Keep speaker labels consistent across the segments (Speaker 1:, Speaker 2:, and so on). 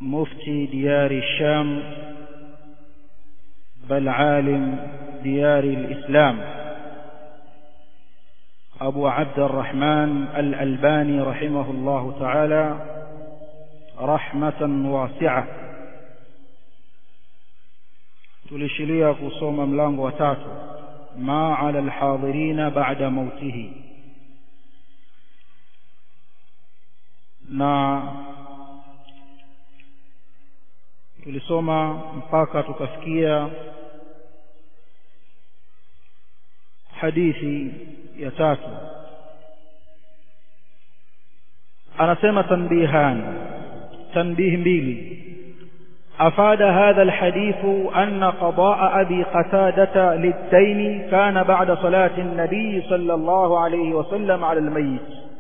Speaker 1: مفتي ديار الشام بل عالم ديار الإسلام أبو عبد الرحمن الألباني رحمه الله تعالى رحمة واسعة tulishilia kusoma mlango wa tatu ma ala alhadhirina ba'da mautihi na tulisoma mpaka tukafikia hadithi ya tatu anasema tanbihan tanbih mbili أفاد هذا الحديث أن قضاء أبي قتادة للدين كان بعد صلاة النبي صلى الله عليه وسلم على الميت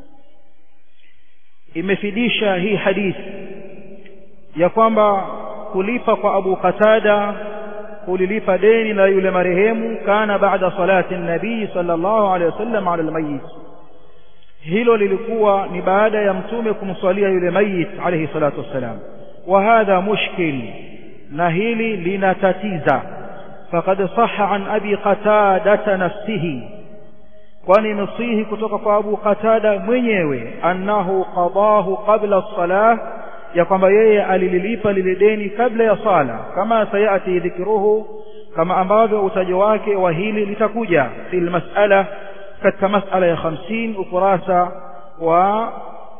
Speaker 1: imefidisha hii hadithi ya kwamba kulipa kwa Abu Qatada kulilipa deni la yule marehemu kana baada salati nabii sallallahu alaihi wasallam ala almayit hilo lilikuwa ni baada ya mtume kumswalia yule mayit alayhi salatu wassalam وهذا مشكل نهيلي لنتتيزا فقد صح عن أبي قتادة نفسه kwani imesihi kutoka kwa Abu Qatada mwenyewe annahu qadahu qabla as-salah ya kwamba yeye alililipa lile deni kabla ya sala kama sayati dhikruhu kama ambavyo utajo wake wa hili litakuja fil mas'ala katika mas'ala ya 50 ukurasa wa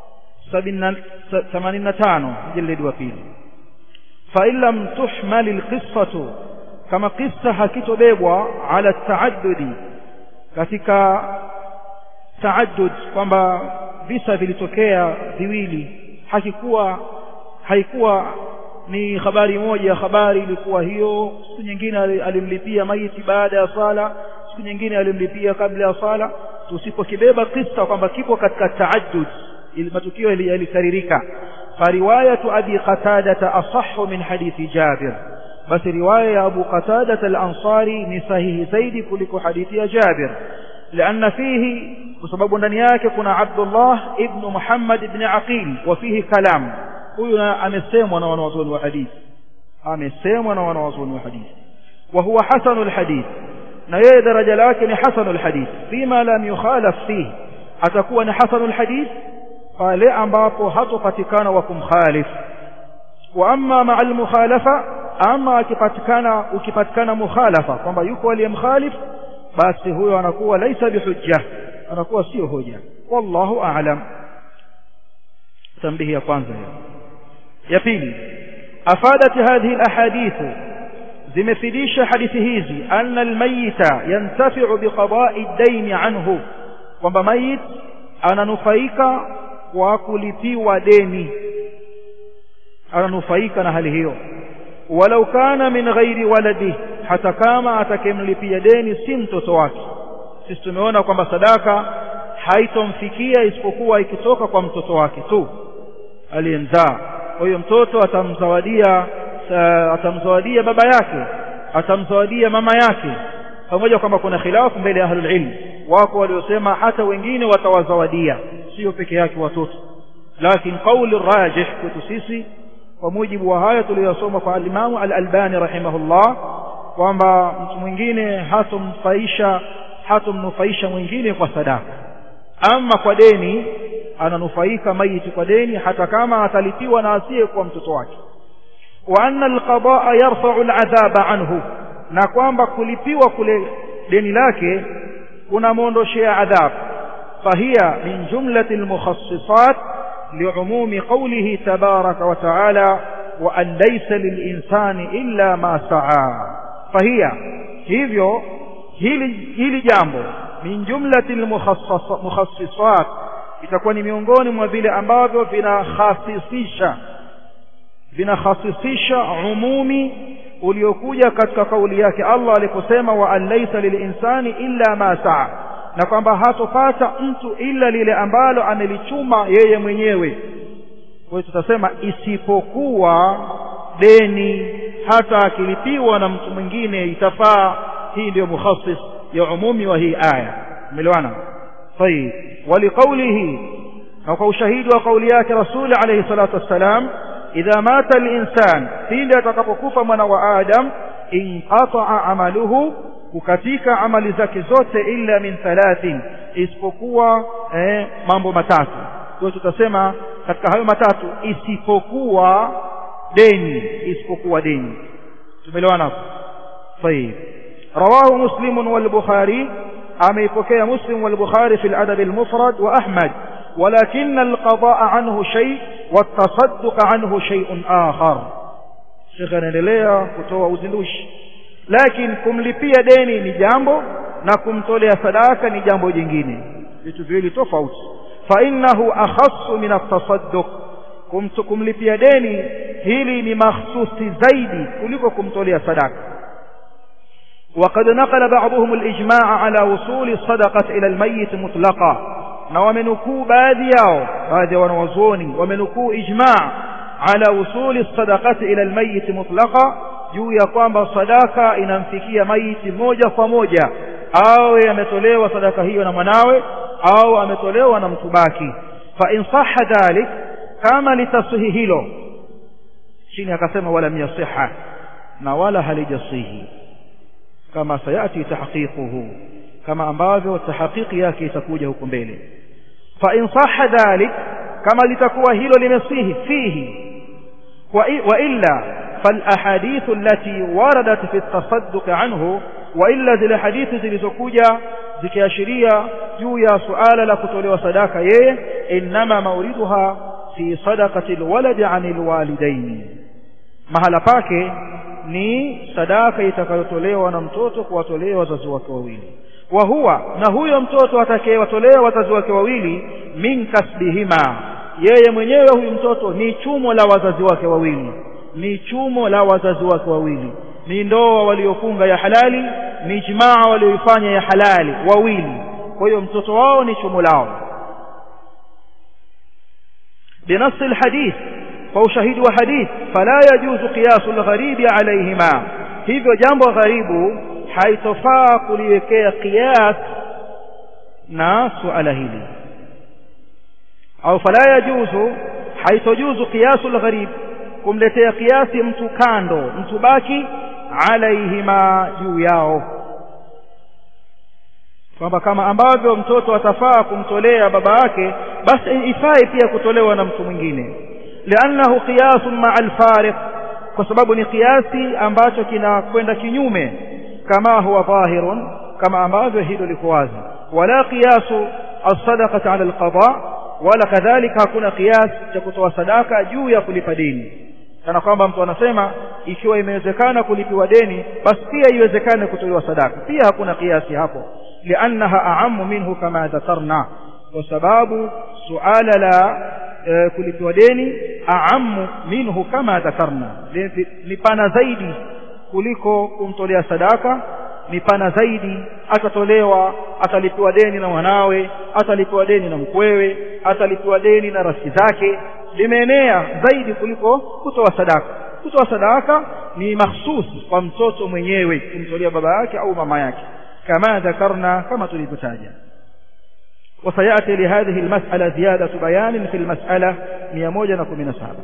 Speaker 1: 85 jildi wa pili fa in lam tuhmal alqissatu kama qissa hakitobebwa ala taaddudi katika taaddud kwamba visa vilitokea viwili hakikuwa haikuwa ni habari moja habari ilikuwa hiyo siku nyingine alimlipia maiti baada ya sala siku nyingine alimlipia kabla ya sala tusipokibeba kisa kwamba kipo katika taaddud matukio yalikaririka fariwayatu abi qatada asahhu min hadithi jabir basi riwaya ya abu qatada al-ansari ni sahihi zaidi kuliko hadithi ya jabir لأن فيه بسبب ndani yake kuna Abdullah ibn Muhammad ibn Aqil wa fihi kalam huyu amesemwa na wanawazuoni wa hadithi amesemwa na wanawazuoni wa hadithi wa huwa hasanul hadith na yeye daraja lake ni hasanul hadith fima lam yukhalaf fihi atakuwa ni hasanul hadith pale ambapo hatopatikana wa kumkhalif wa amma ma'al mukhalafa ama akipatikana ukipatikana mukhalafa kwamba yuko aliyemkhalif basi huyo anakuwa laisa bihujja anakuwa sio hoja wallahu a'lam tambihi ya kwanza hiyo ya pili afadat hadhihi alahadith zimefidisha hadithi hizi anna almayita yantafi'u biqada'i ad-dayn anhu kwamba mayit ananufaika kwa kulipiwa deni ananufaika na hali hiyo walau kana min ghairi waladi hata kama atakemlipia deni si mtoto wake sisi tumeona kwamba sadaka haitomfikia isipokuwa ikitoka kwa mtoto wake tu aliyemzaa kwa hiyo mtoto atamzawadia atamzawadia baba yake atamzawadia mama yake pamoja kwamba kuna khilafu mbele ya ahlul ilm wako waliosema hata wengine watawazawadia sio peke yake watoto lakini kauli rajih kwetu sisi kwa mujibu wa haya tuliyosoma kwa alimamu al-Albani rahimahullah kwamba mtu mwingine hatomfaisha hatomnufaisha mwingine kwa sadaka ama kwa deni ananufaika maiti kwa deni hata kama atalipiwa na asiye kwa mtoto wake wa anna alqadaa yarfa'u al'adhaba anhu na kwamba kulipiwa kule deni lake kunamwondoshea adhabu fahiya min jumlati almukhassisat li'umumi qawlihi tabaraka wa ta'ala wa an laysa lilinsani illa ma sa'a fahiya hivyo hili hili jambo min jumlati almukhassisat itakuwa ni miongoni mwa vile ambavyo vinakhasisisha vinakhasisisha umumi uliokuja katika kauli yake Allah aliposema wa an laysa lilinsani illa ma sa'a na kwamba hatopata mtu ila lile ambalo amelichuma yeye mwenyewe kwa hiyo tutasema isipokuwa deni hata akilipiwa na mtu mwingine itafaa hii ndio mukhassis ya umumi wa hii aya umeelewana طيب ولقوله na kwa ushahidi wa kauli yake rasul alayhi salatu wassalam idha mata al-insan pindi atakapokufa mwana wa adam inqata'a amaluhu kukatika amali zake zote illa min thalathin isipokuwa eh, mambo matatu kwa tutasema katika hayo matatu isipokuwa deni isipokuwa deni tumeelewana hapo طيب رواه مسلم والبخاري أميبكي مسلم والبخاري في الأدب المفرد وأحمد ولكن القضاء عنه شيء والتصدق عنه شيء آخر شيخنا لليا كتوى وزندوش لكن kumlipia deni ni jambo na kumtolea sadaka ni jambo jingine vitu viwili tofauti fa innahu akhassu min at-tasadduq kumlipia deni hili ni mahsusi zaidi kuliko kumtolea sadaka وقد نقل بعضهم الإجماع على وصول الصدقة إلى الميت مطلقا na wamenukuu baadhi yao baadhi ya wanawazuoni wamenukuu ijma' ala usuli sadaqati ila almayit mutlaqa juu ya kwamba sadaka inamfikia maiti moja kwa moja awe ametolewa sadaka hiyo na mwanawe au ametolewa na mtu baki fa in sahha dhalik kama litasihi hilo chini akasema wala yasiha na wala halijasihi kama sayati tahqiquhu kama ambavyo tahqiqi yake itakuja huko mbele fa in sahha dhalik kama litakuwa hilo limesihi fihi wa illa fal ahadith allati waradat fi at-tasadduq anhu wa illa zile hadithi zilizokuja zikiashiria juu ya suala la kutolewa sadaka yeye inma mauriduha fi sadaqati alwalad an alwalidain mahala pake ni sadaka itakayotolewa na mtoto kuwatolea wazazi wake wawili wa huwa na huyo mtoto atakayewatolea wazazi wake wawili min kasbihima yeye mwenyewe huyu mtoto ni chumo la wazazi wake wawili ni chumo la wazazi wake wawili ni ndoa waliofunga ya halali ni jimaa walioifanya ya halali wawili kwa hiyo mtoto wao ni chumo lao بنص الحديث فوشهد وحديث فلا يجوز قياس الغريب عليهما hivyo jambo gharibu haitofaa kuliwekea qiyas na suala hili au fala yajuzu haitojuzu qiyasu algharib kumletea kiasi mtu kando mtu baki alaihima juu yao kwamba kama ambavyo mtoto atafaa kumtolea baba yake basi ifai pia kutolewa na mtu mwingine liannahu qiyasun maa alfariq kwa sababu ni kiasi ambacho kinakwenda kinyume kama huwa dhahirun kama ambavyo hilo liko wazi wala qiyasu as-sadaqati ala al-qada wala kadhalika hakuna qiyas cha kutoa sadaka juu ya kulipa deni kana kwamba mtu anasema ikiwa imewezekana kulipiwa deni basi pia iwezekane kutolewa sadaka pia hakuna kiasi hapo liannaha a'ammu minhu kama dhakarna kwa sababu suala la e, kulipiwa deni a'ammu minhu kama dhakarna ni pana zaidi kuliko kumtolea sadaka ni pana zaidi atatolewa atalipiwa deni na mwanawe atalipiwa deni na mkwewe atalipiwa deni na rafiki zake limeenea zaidi kuliko kutoa sadaka kutoa sadaka ni mahsusi kwa mtoto mwenyewe kumtolea baba yake au mama yake kama dhakarna kama tulivyotaja وسيأتي لهذه المسألة زيادة بيان في المسألة 117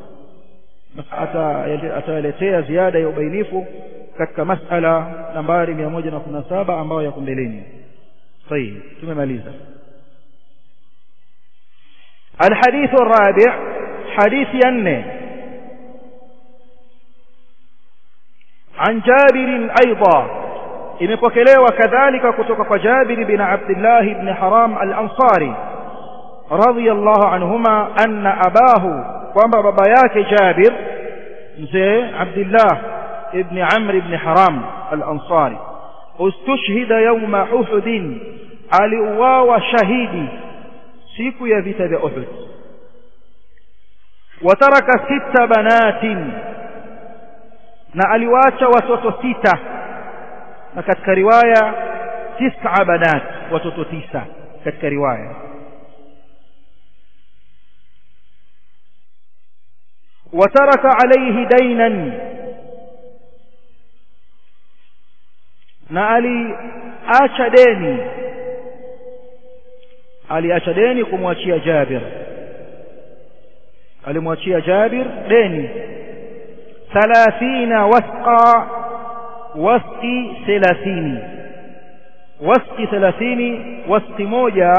Speaker 1: ataletea ziada ya ubainifu katika masala nambari 117 ambayo yako mbeleni طيب tumemaliza الحديث الرابع حديث ينه عن جابر أيضا imepokelewa kadhalika kutoka kwa Jabir bin Abdullah ibn Haram al-Ansari radiyallahu anhuma anna abahu kwamba baba yake Jabir mzee Abdullah ibn Amr ibn Haram al-Ansari ustushhida yawma Uhud aliuawa shahidi siku ya vita vya Uhud wataraka sita banatin na aliwacha watoto sita na katika riwaya tisa banat watoto tisa katika riwaya wataraka alayhi dainan na aliacha deni aliacha deni kumwachia Jabir alimwachia Jabir deni 30 wasqa wasqi 30 wasqi 30 wasqi moja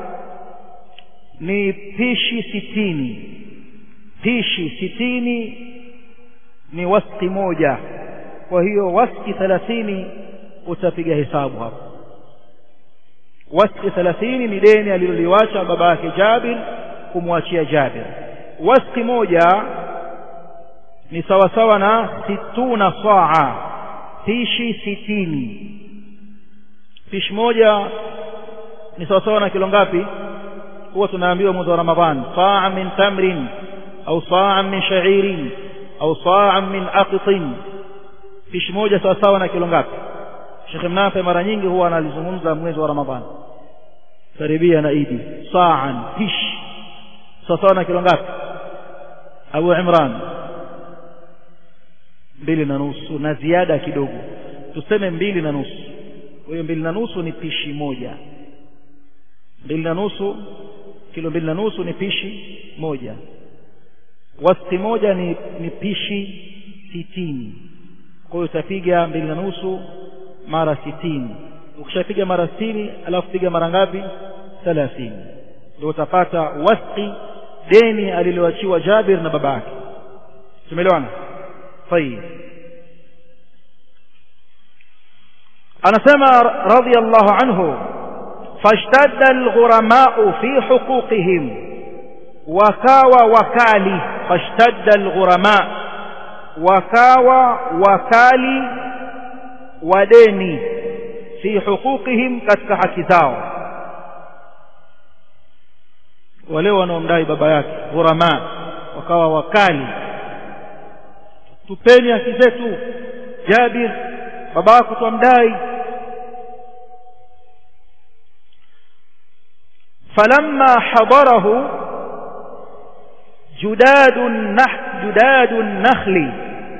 Speaker 1: ni pishi sitini pishi sitini ni wasqi moja kwa hiyo wasqi 30 utapiga hesabu hapo wasqi 30 ni deni aliloliwacha baba yake Jabir kumwachia Jabir wasqi moja ni sawa sawa na situna saa pishi sitini pishi moja ni sawa sawa na kilo ngapi huwa tunaambiwa mwezi wa Ramadhan saa min tamrin au saa min sha'irin au saa min aqtin pishi moja sawa sawa na kilo ngapi Sheikh Mnafe mara nyingi huwa analizungumza mwezi wa Ramadhan karibia na Idi saan pishi sawa sawa na kilo ngapi Abu Imran mbili na nusu na ziada kidogo tuseme mbili na nusu kwa hiyo mbili na nusu ni pishi moja mbili na nusu kilo mbili na nusu ni pishi moja wasti moja ni, ni pishi sitini kwa hiyo utapiga mbili na nusu mara sitini ukishapiga mara sitini alafu piga mara ngapi thelathini ndio utapata wasti deni aliloachiwa Jabir na baba yake tumeelewana طيب anasema radiyallahu anhu fashtadda alghuramau fi huquqihim wakawa wakali fashtadda alghurama wakawa wakali wadeni fi huquqihim katika haki zao wale wanaomdai baba yake ghurama wakawa wakali tupeni haki zetu Jabir baba yako twamdai فلما حضره جداد النح جداد النخل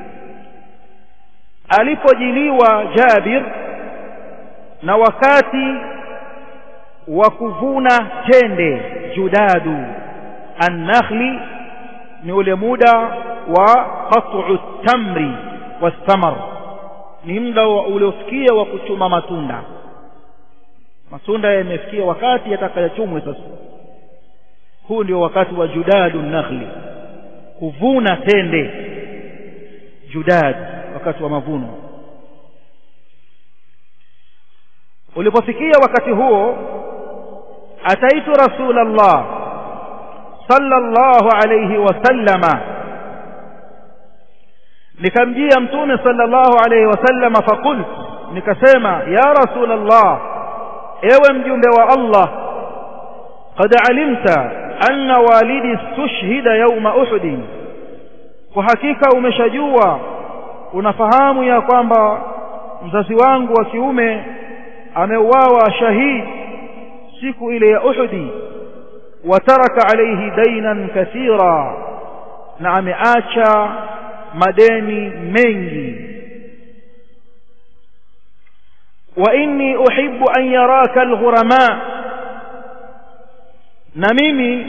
Speaker 1: alipojiliwa Jabir na wakati wa kuvuna tende judadu an-nakhli ni ule muda wa qat'u tamri was-samar ni muda uliofikia wa kuchuma matunda matunda yamefikia wakati yatakayochumwe sasa huu ndio wakati wa judadu nakhli kuvuna tende judad wakati wa mavuno ulipofikia wakati huo ataitu rasulullah sallallahu alayhi wasallama nikamjia mtume sallallahu alayhi wasallama faqult nikasema ya rasulullah ewe mjumbe wa Allah qad alimta anna walidi istushhida yawma uhud kwa hakika umeshajua unafahamu ya kwamba mzazi wangu wa kiume ameuawa shahid siku ile ya uhudi wataraka alayhi dainan kathira na ameacha madeni mengi وإني أحب أن يراك الغرماء na mimi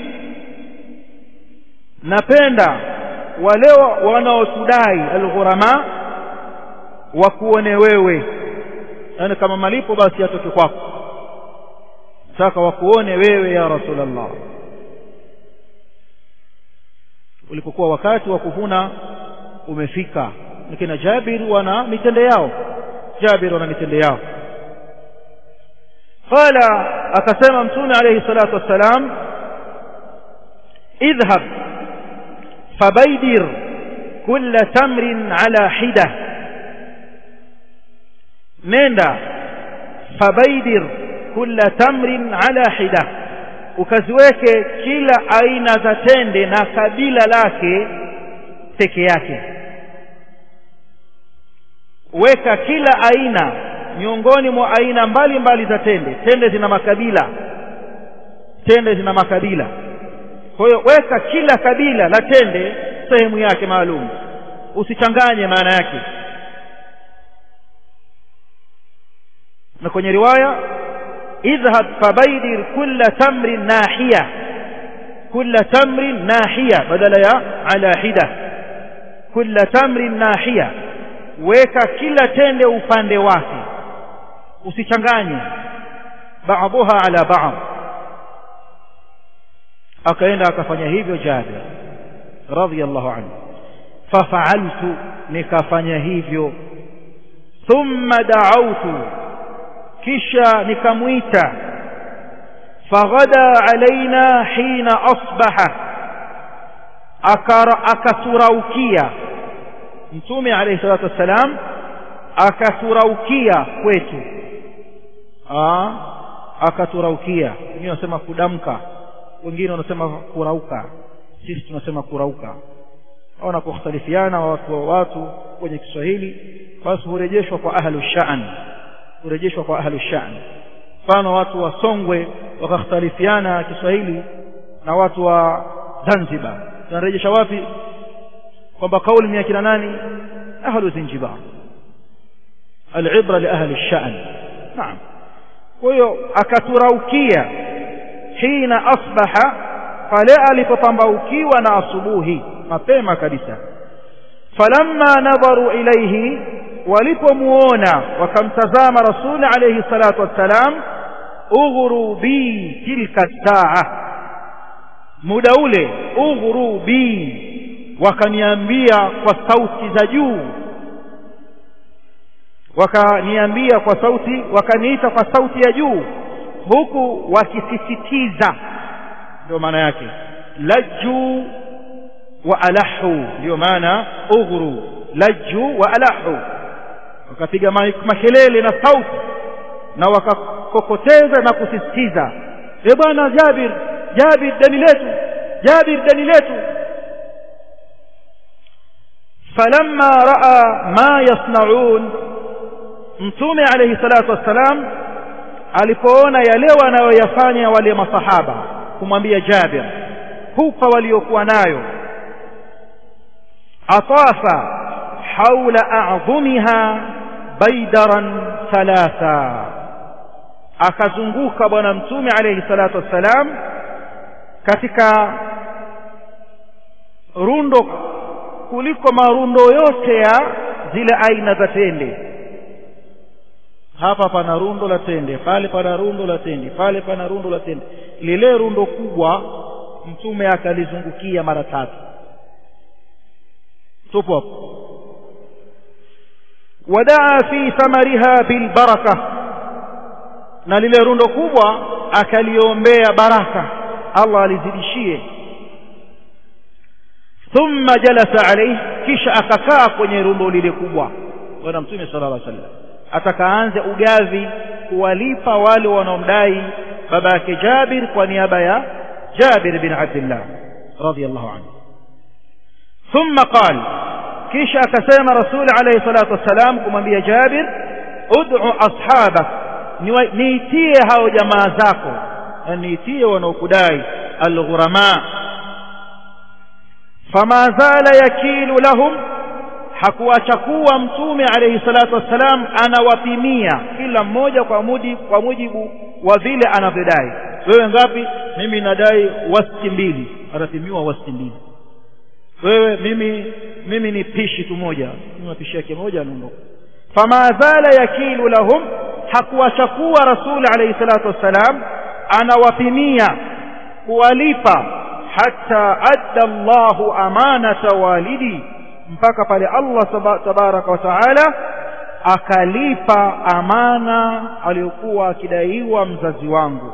Speaker 1: napenda wale wanaotudai alghurama wakuone wewe yani kama malipo basi atoke kwako nataka wakuone wewe ya rasulullah ulipokuwa wakati wa kuvuna umefika lakini Jabir wana mitende yao Jabir wana mitende yao قال akasema mtume alayhi salatu wassalam idhhab fabaidir kull tamrin ala hida nenda fabaidir kull tamrin ala hida ukaziweke kila aina za tende na kabila lake peke yake weka kila aina miongoni mwa aina mbalimbali za tende tende zina makabila tende zina makabila kwa hiyo weka kila kabila la tende sehemu yake maalum usichanganye maana yake na kwenye riwaya idhhab fabaidir kulla tamrin nahiya kulla tamrin nahiya badala ya ala hida kulla tamrin nahiya weka kila tende upande wake usichanganye ba'daha ala ba'd akaenda akafanya hivyo Jabir radhiyallahu anhu fafa'altu nikafanya hivyo thumma da'awtu kisha nikamwita faghada alaina hina asbaha akaturaukia mtume alayhi salatu wassalam akaturaukia kwetu akaturaukia wengine wanasema kudamka wengine wanasema kurauka sisi tunasema kurauka au wanapokhtalifiana watu wa watu kwenye Kiswahili basi hurejeshwa kwa ahlu sha'n hurejeshwa kwa ahlu sha'n mfano watu wa Songwe wakakhtalifiana Kiswahili na watu wa Zanzibar tunarejesha wapi kwamba kauli ni ya kina nani ahlu Zanzibar alibra li ahli sha'n naam kwa hiyo akaturaukia hina asbaha pale alipopambaukiwa na asubuhi mapema kabisa falamma nadharu ilayhi walipomuona wakamtazama rasuli alayhi salatu wassalam ughru bi tilka saa muda ule ughru bi wakaniambia kwa sauti za juu wakaniambia kwa sauti wakaniita kwa sauti ya juu huku wakisisitiza ndio maana yake lajju wa alahu ndio maana ughru lajju wa alahu wakapiga makelele na sauti na wakakokoteza na kusisitiza e bwana Jabir Jabir dani letu Jabir dani letu falamma raa ma yasnaun mtume alayhi salatu wassalam alipoona yale wanayoyafanya wale masahaba kumwambia Jabir hupa waliokuwa nayo atafa haula a'dhumiha baidaran thalatha akazunguka bwana mtume alayhi salatu wassalam katika rundo kuliko marundo yote ya zile aina za tende hapa pana rundo la tende pale pana rundo la tende pale pana rundo la tende lile rundo kubwa mtume akalizungukia mara tatu tupo hapo wadaa fi thamariha bilbaraka na lile rundo kubwa akaliombea baraka Allah alizidishie thumma jalasa alayhi kisha akakaa kwenye rundo lile kubwa bwana mtume sallallahu alaihi wasallam atakaanze ugavi kuwalipa wale wanaomdai baba yake Jabir kwa niaba ya Jabir bin Abdullah radiyallahu anhu thumma qala kisha akasema rasul alayhi salatu wassalam kumwambia Jabir ud'u ashabak niitie hao jamaa zako niitie wanaokudai alghurama fama zala yakilu lahum hakuacha kuwa mtume alayhi salatu wassalam anawapimia kila mmoja kwa mujibu kwa mujibu wa vile anavyodai wewe ngapi mimi nadai wasti mbili atapimiwa wasti mbili wewe mimi mimi ni pishi tu moja mimi pishi yake moja anaondoka fama zala yakilu lahum hakuacha kuwa rasul alayhi salatu wassalam anawapimia kuwalipa hatta adda Allahu amanata walidi mpaka pale Allah tabaraka wa taala akalipa amana aliyokuwa akidaiwa mzazi wangu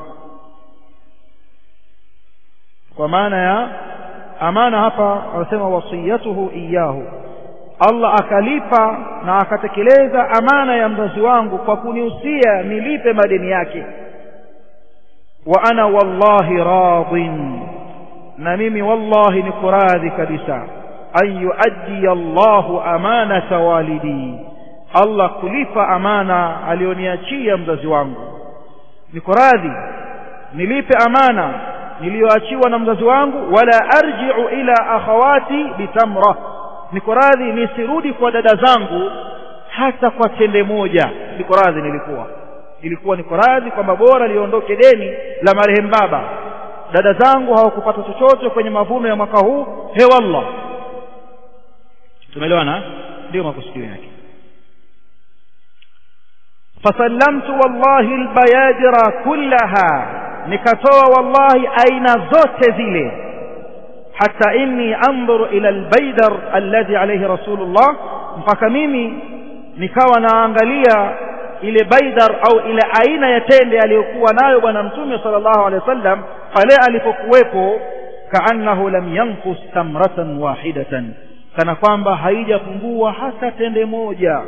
Speaker 1: kwa maana ya amana hapa wanasema wasiyatuhu iyahu Allah akalipa na akatekeleza amana ya mzazi wangu kwa kunihusia nilipe madeni yake wa ana wallahi radin na mimi wallahi niko radhi kabisa an yuaddi Allahu amanata walidi Allah kulipa amana alioniachia mzazi wangu niko radhi nilipe amana niliyoachiwa na mzazi wangu wala arji'u ila akhawati bitamra niko radhi nisirudi kwa dada zangu hata kwa tende moja niko radhi nilikuwa ilikuwa niko radhi kwamba bora liondoke deni la marehemu baba dada zangu hawakupata chochote kwenye mavuno ya mwaka huu he wallah tumeelewana ndio makusudio yake fasallamtu wallahi albayadira kullaha nikatoa wallahi aina zote zile hata inni anzuru ila albaydar alladhi alayhi rasulullah mpaka mimi nikawa naangalia ile baidar au ile aina ya tende aliyokuwa nayo bwana mtume sallallahu alaihi wasallam pale alipokuwepo kaannahu lam yanqus tamratan wahidatan kana kwamba haijapungua hata tende moja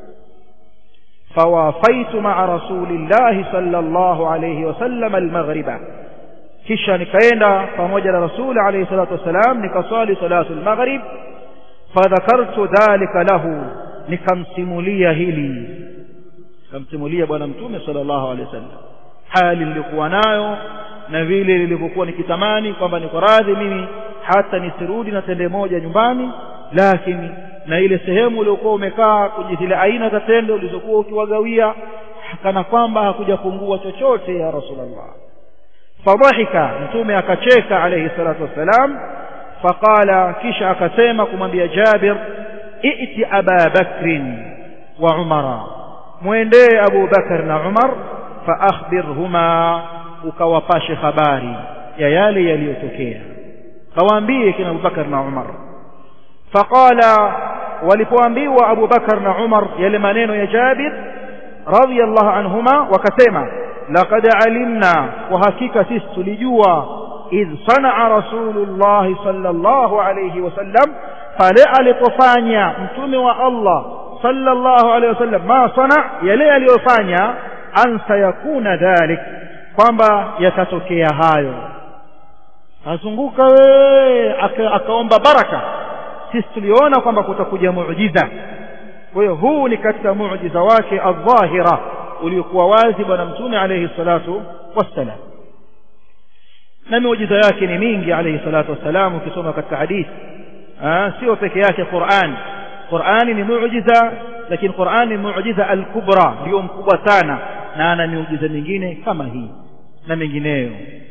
Speaker 1: fawafaitu maa rasulillahi sallallahu alayhi wasallam almaghriba kisha nikaenda pamoja na rasuli alayhi salatu wasalam nikaswali salatu almaghrib fadhakartu dhalika lahu nikamsimulia hili nikamsimulia bwana mtume sallallahu alaihi wasallam hali nilikuwa nayo na vile nilivyokuwa nikitamani kwamba niko radhi mimi hata nisirudi na tende moja nyumbani lakini na ile sehemu uliokuwa umekaa kwenye zile aina za tende ulizokuwa ukiwagawia kana kwamba hakujapungua chochote ya rasulullah fadhahika mtume akacheka alayhi salatu wassalam faqala kisha akasema kumwambia Jabir ائti aba bakrin wa umara mwendee Abu Bakar na Umar fa akhbirhuma ukawapashe habari ya yale yaliyotokea kawaambie kina Abu Bakar na Umar faqala walipoambiwa Abu Bakar na Umar yale maneno ya Jabir radiyallahu anhuma wakasema laqad alimna wa hakika sisi tulijua idh sanaa rasulullah sallallahu alayhi wasallam pale alipofanya mtume wa Allah sallallahu alayhi wasallam ma sana yale aliyofanya an sayakuna dhalik kwamba yatatokea hayo azunguka we akaomba baraka sisi tuliona kwamba kutakuja muujiza kwa hiyo huu ni katika muujiza wake adh-dhahira uliokuwa wazi bwana mtume alayhi salatu wassalam na miujiza yake ni mingi alayhi salatu wassalam ukisoma katika hadithi sio peke yake Qur'an Qur'ani ni muujiza lakini Qur'an ni muujiza al-kubra ndio mkubwa sana na ana miujiza mingine kama hii na mengineyo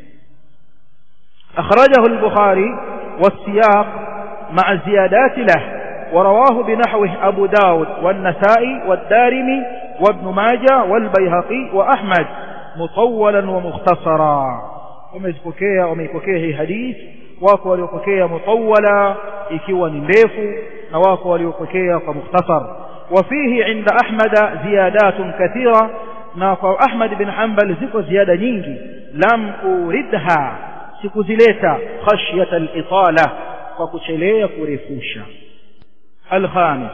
Speaker 1: أخرجه البخاري والسياق مع الزيادات له ورواه بنحوه أبو داود والنسائي والدارمي وابن ماجة والبيهقي وأحمد مطولا ومختصرا وميزبكيه وميبكيه حديث wako waliopokea mutawala ikiwa ni ndefu na wako waliopokea kwa mukhtasar وفيه عند أحمد زيادات كثيرة na kwa Ahmad bin Hanbal ziko ziada nyingi lam uridha sikuzileta khashyata al-itala kwa kuchelea kurefusha al-khamis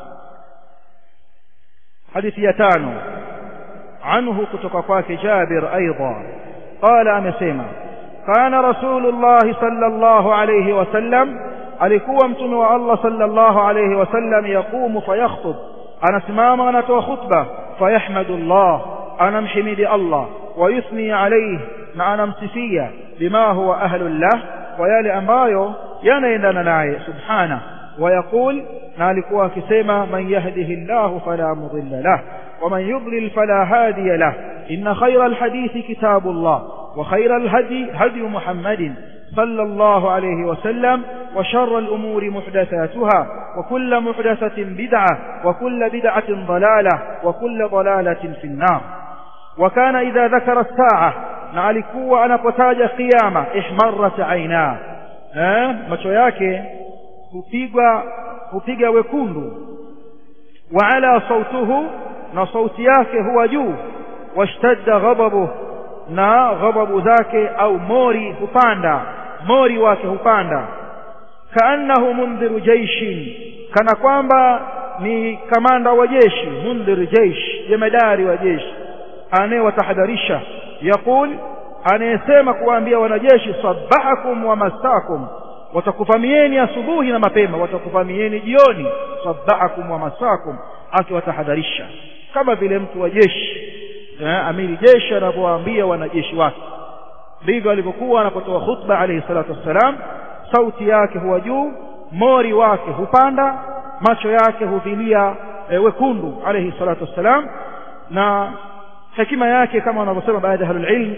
Speaker 1: hadithi ya tano anhu kutoka kwake Jabir aidha qala amesema kana rasulullah sallallahu alayhi wasallam alikuwa mtume wa Allah sallallahu alayhi wasallam yaqumu fayakhutub anasimama anatoa khutba fayahmadu Allah anamhimidi Allah ويثني عليه na anamsifia bima huwa ahlullah kwa yale ambayo yanaendana naye subhana ويقول na alikuwa akisema man yahdihillahu fala mudilla lah ومن يضلل فلا هادي له إن خير الحديث كتاب الله وخير الهدي هدي محمد صلى الله عليه وسلم وشر الأمور محدثاتها وكل محدثة بدعة وكل بدعة ضلالة وكل ضلالة في النار وكان إذا ذكر الساعة نعلكوا أنا قتاج قيامة احمرت عيناه macho yake hupigwa hupiga wekundu wa ala sautuhu na sauti yake huwa juu washtadda ghadabuhu na ghadabu zake au mori hupanda mori wake hupanda kaannahu mundhiru jaishin kana kwamba ni kamanda wa jeshi mundhiru jaish jemadari wa jeshi anayewatahadharisha yaqul anayesema kuwaambia wanajeshi sabahakum wa masakum watakuvamieni asubuhi na mapema watakuvamieni jioni sabahakum wa masakum akiwatahadharisha kama vile mtu wa jeshi eh, amiri jeshi anapowaambia wanajeshi wake ndivyo alivyokuwa anapotoa khutba alayhi salatu wassalam sauti yake huwa juu mori wake hupanda macho yake huvilia e, wekundu alayhi salatu wassalam na hekima yake kama wanavyosema baadhi ya ahlul ilm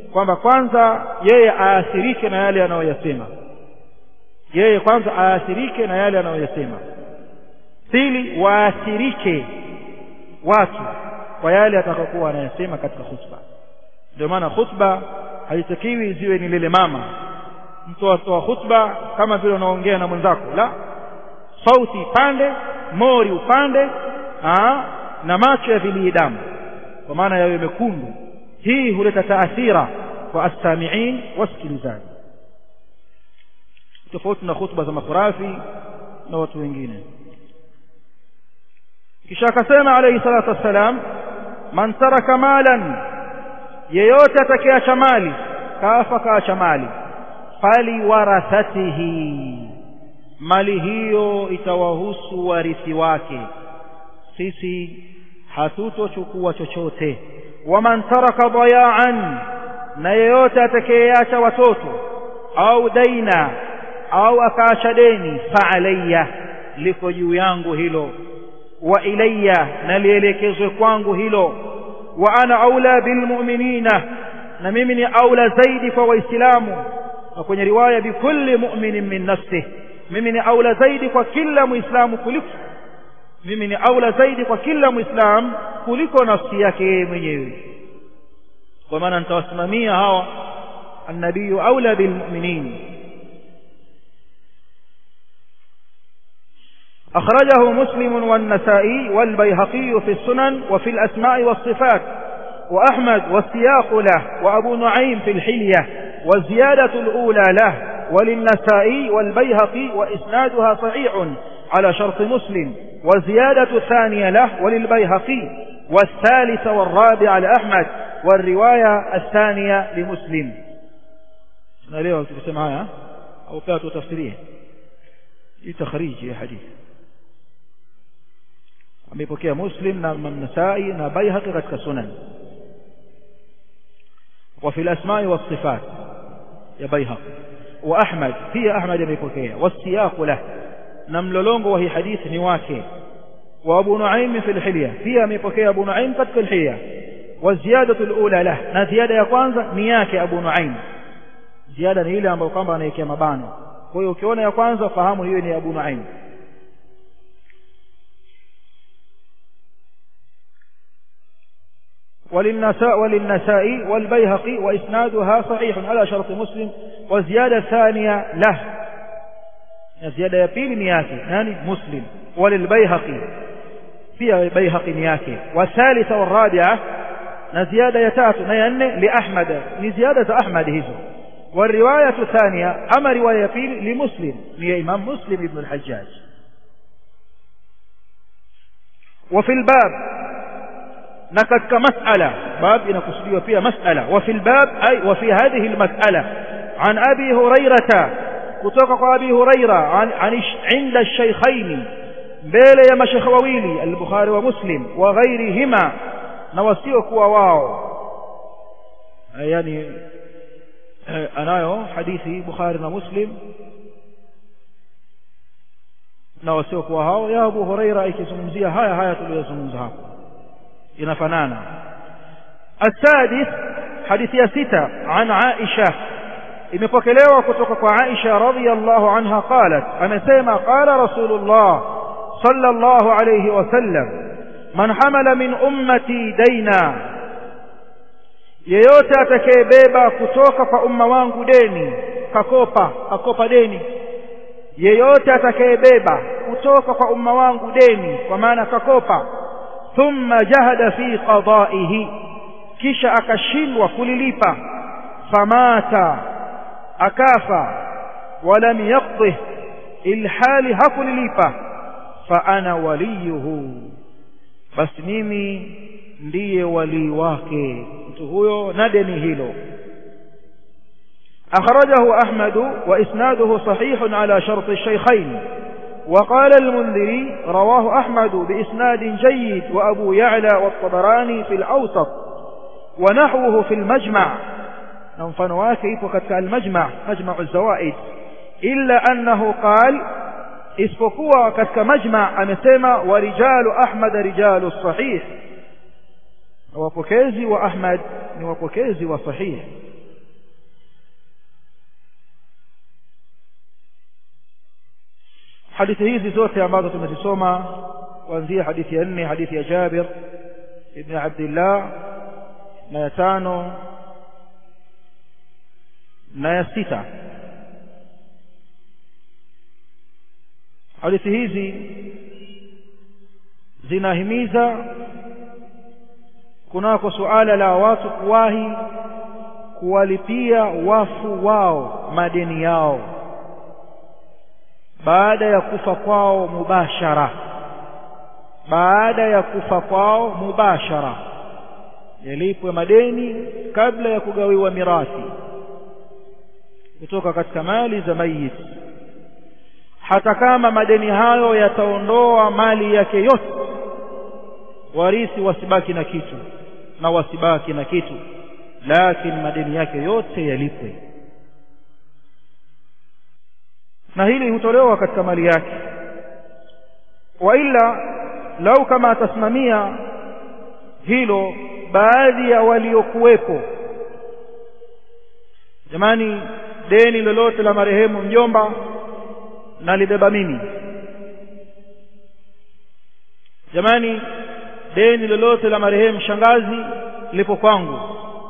Speaker 1: kwamba kwanza yeye aathirike na yale anayoyasema yeye kwanza aathirike na yale anayoyasema pili waathirike watu kwa yale atakayokuwa anayasema katika khutba ndio maana khutba haitakiwi ziwe ni lele mama mtu atoa khutba kama vile unaongea na mwenzako la sauti pande mori upande aa, na macho ya vilii damu kwa maana yawe mekundu hii huleta taathira kwa astamiin wasikilizaji tofauti na khutba za makhurafi na watu wengine kisha akasema alayhi salatu wassalam man taraka malan yeyote atakayeacha mali kafa kaacha mali fali warathatihi mali hiyo itawahusu warithi wake sisi hatutochukua chochote waman taraka dayaan na yeyote atakayeacha watoto au daina au akaacha deni fa alayya liko juu yangu hilo wa ilayya na lielekezwe kwangu hilo wa ana aula bilmu'minina na mimi ni aula zaidi kwa waislamu na kwenye riwaya bikulli mu'minin min nafsihi mimi ni aula zaidi kwa kila muislamu kuliko mimi ni aula zaidi kwa kila muislamu kuliko nafsi yake yeye mwenyewe kwa maana nitawasimamia hawa annabiyu aula bilmu'minin أخرجه مسلم والنسائي والبيهقي في السنن وفي الأسماء والصفات وأحمد والسياق له وأبو نعيم في الحلية والزيادة الأولى له وللنسائي والبيهقي وإسنادها صحيح على شرط مسلم والزيادة الثانية له وللبيهقي والثالثة والرابعة لأحمد والرواية الثانية لمسلم نريد تسمع هيا أو كاتو تفسيريه تخريج يا حديث amepokea muslim na nasai na baihaqi katika sunan wa fi al-asma'i was-sifat ya baihaqi wa ahmad pia ahmad amepokea wasiyaq lah na mlolongo wa hii hadithi ni wake wa abu nuaim fi al-hilya pia amepokea abu nuaim katika al-hilya wa ziyadatu al-ula lah na ziada ya kwanza ni yake abu nuaim ziada ni ile ambayo kwamba anaiwekea mabano kwa hiyo ukiona ya kwanza fahamu hiyo ni abu nuaim وللنساء وللنسائي والبيهقي وإسنادها صحيح على شرط مسلم وزيادة ثانية له زيادة يبيل نياكي يعني مسلم وللبيهقي فيها بيهقي نياكي والثالثة والرابعة نزيادة يتات نيان لأحمد نزيادة أحمد هزو والرواية الثانية أما رواية يبيل لمسلم هي إمام مسلم ابن الحجاج وفي الباب na katika mas'ala bab inakusudiwa pia mas'ala wa fil bab ay wa fi hadhihi al mas'ala an abi hurairata kutoka kwa abi huraira an, an inda ash-shaykhayn mbele ya mashayikh wawili al-bukhari wa muslim wa ghairihima na wasio kuwa wao yani anayo hadithi bukhari na muslim na wasio kuwa hao ya abu huraira ikizungumzia haya haya tuliyozungumza hapo inafanana السادس حديث يا ستة عن عائشة imepokelewa kutoka kwa Aisha radhiyallahu anha qalat amesema qala rasulullah sallallahu alayhi wasallam man hamala min ummati daina yeyote atakayebeba kutoka kwa umma wangu deni kakopa kakopa deni yeyote atakayebeba kutoka kwa umma wangu deni kwa maana kakopa thumma jahada fi qada'ihi kisha akashindwa kulilipa famata akafa walam yaqdih ilhali hakulilipa fa ana waliyuhu basi mimi ndiye walii wake mtu huyo na deni hilo أخرجه أحمد وإسناده صحيح على شرط الشيخين وقال المنذري رواه أحمد بإسناد جيد وأبو يعلى والطبراني في الأوسط ونحوه في المجمع ننفنوا كيف قد المجمع مجمع الزوائد إلا أنه قال isipokuwa katika majma amesema warijalu ahmad rijalu sahih wapokezi wa ahmad ni wapokezi wa sahih hadithi hizi zote ambazo tumezisoma kuanzia hadithi ya nne hadithi ya Jabir ibn Abdullah na ya tano na ya sita hadithi hizi zinahimiza kunako suala la watu kuwahi kuwalipia wafu wao madeni yao baada ya kufa kwao mubashara baada ya kufa kwao mubashara yalipwe madeni kabla ya kugawiwa mirathi kutoka katika mali za mayiti hata kama madeni hayo yataondoa mali yake yote warithi wasibaki na kitu na wasibaki na kitu lakini madeni yake yote yalipwe na hili hutolewa katika mali yake wa ila lau kama atasimamia hilo baadhi ya waliokuwepo jamani deni lolote la marehemu mjomba nalibeba mimi jamani deni lolote la marehemu shangazi lipo kwangu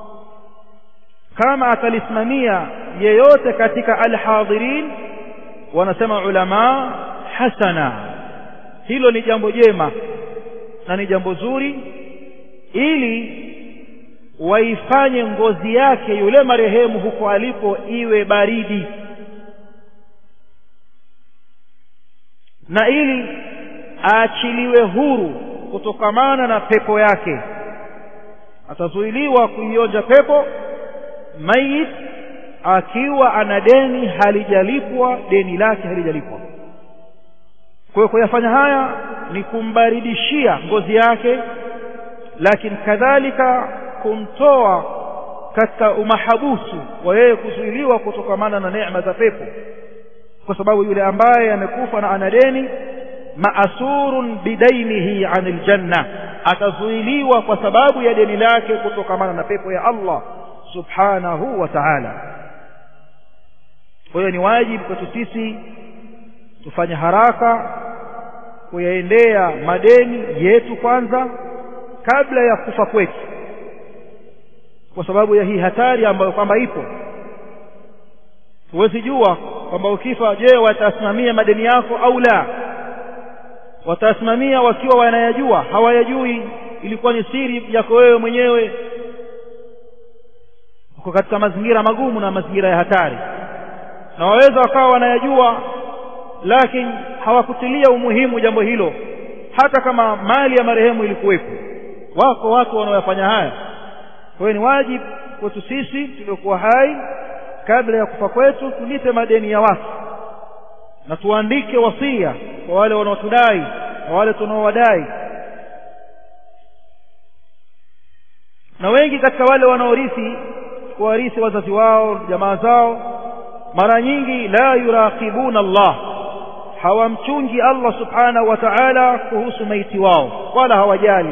Speaker 1: kama atalisimamia yeyote katika alhadhirin wanasema ulama hasana hilo ni jambo jema na ni jambo zuri ili waifanye ngozi yake yule marehemu huko alipo iwe baridi na ili aachiliwe huru kutokamana na pepo yake atazuiliwa kuionja pepo mayit akiwa ana deni halijalipwa deni lake halijalipwa kwa hiyo kuyafanya haya ni kumbaridishia ngozi yake lakini kadhalika kumtoa katika umahabusu wa yeye kuzuiliwa kutokamana na neema za pepo kwa sababu yule ambaye amekufa na ana deni maasurun bidainihi anil janna atazuiliwa kwa sababu ya deni lake kutokamana na pepo ya Allah subhanahu wa ta'ala kwa hiyo ni wajibu kwetu sisi tufanye haraka kuyaendea madeni yetu kwanza kabla ya kufa kwetu kwa sababu ya hii hatari ambayo kwamba ipo huwezi jua kwamba ukifa je watasimamia madeni yako au la watasimamia wakiwa wanayajua hawayajui ilikuwa ni siri yako wewe mwenyewe uko katika mazingira magumu na mazingira ya hatari na waweza wakawa wanayajua lakini hawakutilia umuhimu jambo hilo hata kama mali ya marehemu ilikuwepo wako watu wanaoyafanya haya kwa hiyo ni wajibu kwetu sisi tuliokuwa hai kabla ya kufa kwetu tulipe madeni ya watu na tuandike wasia kwa wale wanaotudai na wale tunaowadai na wengi katika wale wanaorithi kuwarithi wazazi wao jamaa zao mara nyingi la yuraqibuna Allah hawamchungi Allah subhanahu wa ta'ala kuhusu maiti wao wala hawajali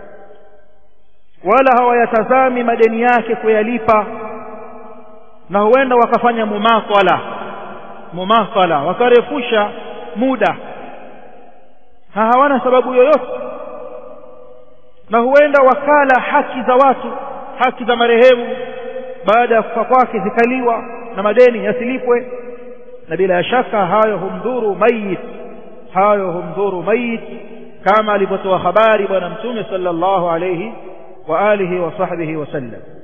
Speaker 1: wala hawayatazami madeni yake kuyalipa na huenda wakafanya mumathala mumathala wakarefusha muda na hawana sababu yoyote na huenda wakala haki za watu haki za marehemu baada ya kufa kwake zikaliwa na madeni yasilipwe na bila shaka hayo humdhuru mayit hayo humdhuru mayit kama alivyotoa habari bwana mtume sallallahu alayhi wa alihi wa sahbihi wasallam